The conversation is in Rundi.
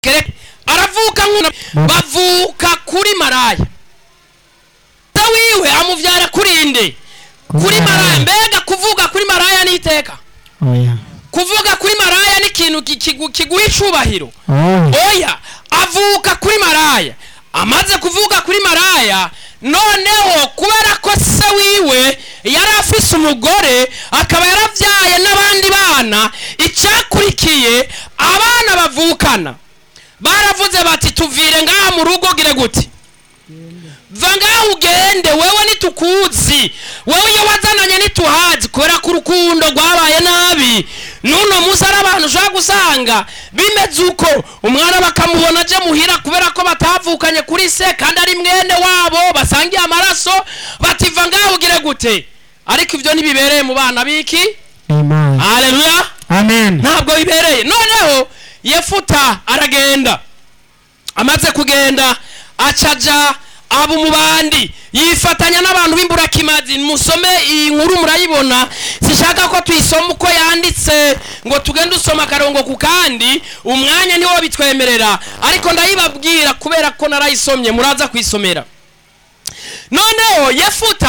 aravuka bavuka kuri maraya se wiwe amuvyara kuri nde kuri maraya mbega kuvuga kuri maraya ni iteka oya kuvuga kuri maraya ni ikintu ki- kigu- kiguha icubahiro oya oya avuka kuri maraya amaze kuvuga kuri maraya noneho kubera ko se wiwe yari afise umugore akaba yaravyaye n'abandi bana icyakurikiye abana bavukana baravuze bati tuvire ngaha mu rugo gire guti va ngaha ugende wewe nitukuzi wewe iyo wazananye nituhazi kubera ko urukundo rwabaye nabi n'uno munsi ari abantu ushobora gusanga bimeze uko umwana bakamubona aje muhira kubera ko batavukanye kuri se kandi ari mwene wabo basangiye amaraso bativa ngaha ugire gute ariko ibyo ntibibereye mu bana biki amen haleluya amen ntabwo bibereye noneho yefuta aragenda amaze kugenda acaja aba umubandi yifatanya n'abantu b'imburakimazi musome iyi nkuru murayibona sishaka ko tuyisoma uko yanditse ngo tugende usoma akarongo ku kandi umwanya niwo bitwemerera ariko ndayibabwira kubera ko narayisomye muraza kuyisomera noneho yefuta